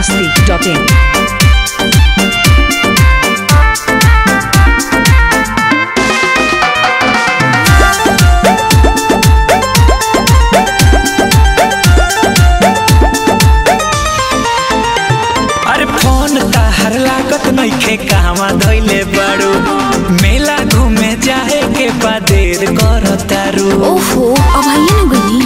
masti.in. अरे phone ताहर लागत नइखे कहवा धइले बाड़ू मेला घूमे जाए के बादेर करतारू ओहो अब आइए न गनी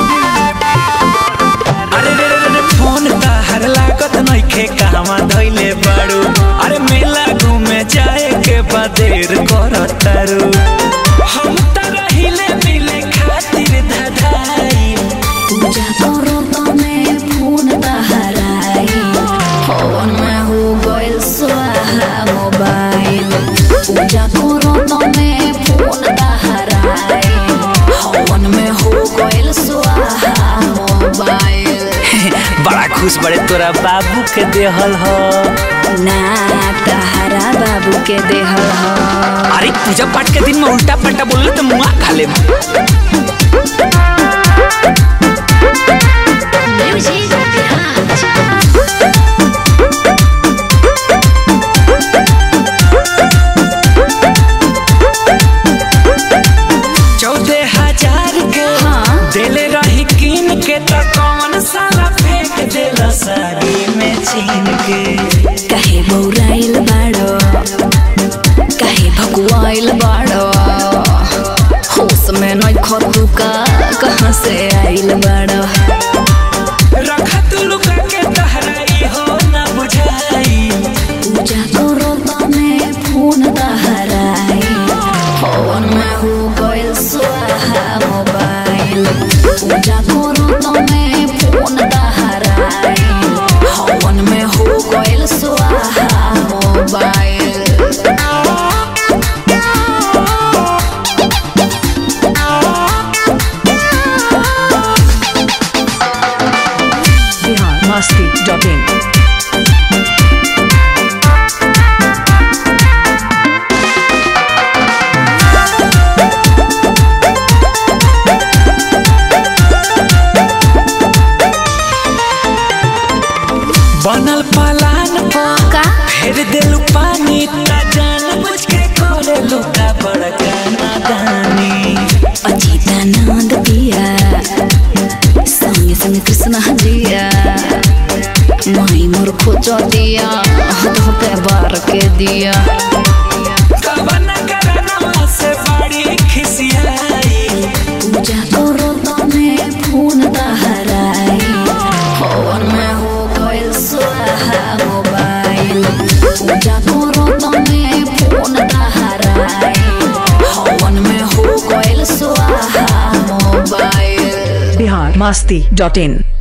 अरे रे रे रे फोन ताहर लागत नइखे कहवा धइले बाड़ू अरे मेला घूमे जाए के बादेर करतारू हम त रहिले मिले खातिर धधाई पूजा करो तमे फोन तहराई फोन में हो गइल स्वाहा मोबाइल पूजा करो तमे फोन तहराई फोन में हो गइल स्वाहा मोबाइल बड़ा खुश बड़े तोरा बाबू के देहल हो ना तहरा बाबू के देहल ह अरे पूजा पाठ के दिन में उल्टा पल्टा बोलले तो मुआ खा ले चौदह हजार के हाँ। देले रही कीन के तो कौन साला फेंक देला साड़ी में छीन के काहे बौराइल बाड़ो काहे भकुआइल बाड़ो होश में नै खतुका कहाँ से आइल बाड़ो रखा तू लुका के तहराई हो ना बुझाई पूजा करो तमे फोन तहराई फोन में हो गइल स्वाहा मोबाइल पूजा करो तमे फोन तहराई फोन में हो गइल स्वाहा मोबाइल Bihar masti.in. बनल पलान पर का फेर देलू पानी ता जान बुझ के करे लुका बड़का नादानी अचितानंद पिया संगे संगे कृष्ण जिया माई मोर खोजो दिया हाथ पे बार के दिया कवन करनवा से बड़ी खिसियाई पूजा करो तमे फोन तहराई फोन में हो गइल स्वाहा मोबाइल पूजा करो तमे फोन तहराई फोन में हो गइल स्वाहा मोबाइल Bihar masti.in.